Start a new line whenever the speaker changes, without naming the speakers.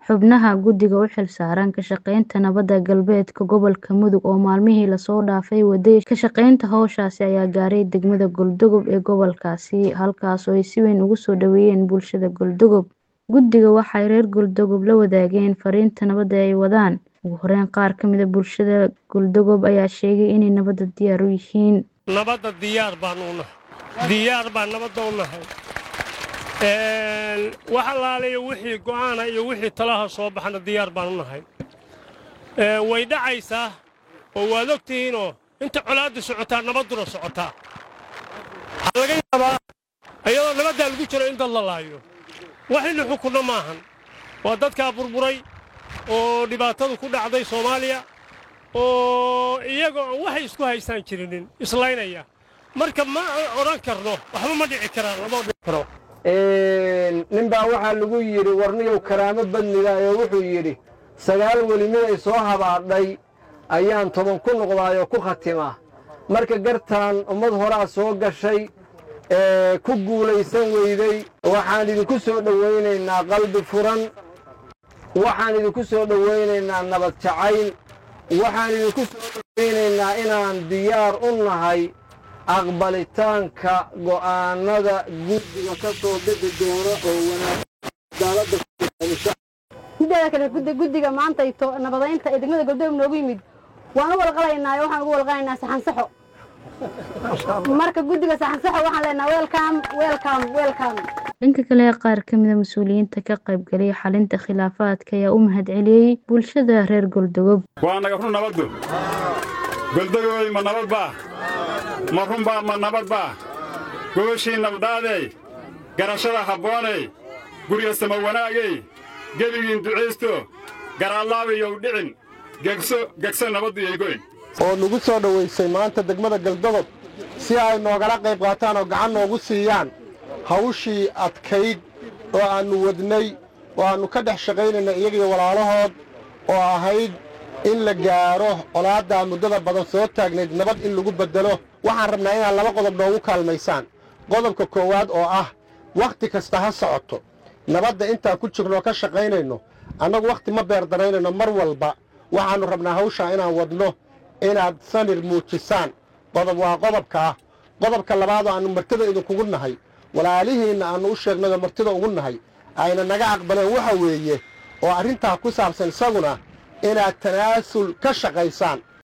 xubnaha guddiga u xilsaaran ka shaqaynta nabadda galbeedka gobolka Mudug oo maalmihii lasoo dhaafay waday ka shaqaynta hawshaasi ayaa gaaray degmada Galdogob ee gobolkaasi halkaas oo ay si weyn ugu soo dhaweeyeen bulshada Galdogob guddiga waxay reer Galdogob la wadaageen fariinta nabadda ay wadaan ugu horeyn qaar ka mid ah bulshada Galdogob ayaa sheegay inay nabadda diyaar u yihiin
nabadda diyaar baan u nahay diyaar baan nabadda u nahay wax allaaliyo wixii go'aana iyo wixii talaha soo baxana diyaar baan u nahay way dhacaysaa oo waad og tihiinoo inta colaadda socotaa nabadduna socotaa waxaa laga yaabaa iyadoo nabaddaa lagu jiro in dad la laayo wax illi xukunno maahan waa dadkaa burburay oo dhibaatadu ku dhacday soomaaliya oo iyagoo aan waxay isku haystaan jirinin islaynaya marka ma odhan karno waxba ma dhici karaan lama dhici karo
nin baa waxaa lagu yidhi warniyow karaamo badniga ee wuxuu yidhi sagaal weli miday soo habaadhay ayaan toban ku noqdaayoo ku khatimaa marka gartaan ummad horaa soo gashay ee ku guulaysan weyday waxaan idinku soo dhowaynaynaa qalbi furan waxaan idinku soo dhowaynaynaa nabad jacayl waxaan idinku soo dhowaynaynaa inaan diyaar u nahay aqbalitaanka go'aannada guddiga ka soo bixi doona oo
mideeda kale guddiga maanta nabadaynta ee degmada galdoog noogu yimid waan u walqalaynaa waxaan ugu walqalaynaa saxansaxo marka guddiga saxansaxo waxaan leenaha welcom welcom welcom
dhanka kale qaar ka mid a mas-uuliyiinta ka qaybgalay xalinta khilaafaadka ayaa u mahadceliyey bulshada reer goldogob
waa naga run nabaddu goldogoy ma nabad baa ma runbaa ma nabad baa gogashii nabdhaadey garashada habbooney gurya sama wanaagey gebigiin ducaysto garaallaabiyow dhicin gegso nabaddu yaygoyn
oo nagu soo dhowaysay maanta degmada galdogob si ay noogala qayb qaataan oo gacan noogu siiyaan hawshii adkayd oo aannu wadnay oo aannu ka dhex shaqaynayna iyagiyo walaalahood oo ahayd in la gaaro colaaddaa muddada badan soo taagnayd nabad in lagu beddelo waxaan rabnaa inaad laba qodob noogu kaalmaysaan qodobka koowaad oo ah wakhti kasta ha socoto nabadda intaan ku jirnoo ka shaqaynayno annagu wakhti ma beerdaraynayno mar walba waxaannu rabnaa hawshaa inaan wadno inaad samir muujisaan qodob waa qodobka ah qodobka labaadoo aannu martida idinkugu nahay walaalihiinna aannu u sheegnayoo martida ugu nahay ayna naga aqbaleen waxa weeye oo arrintaa ku saabsan isaguna inaad tanaasul ka shaqaysaan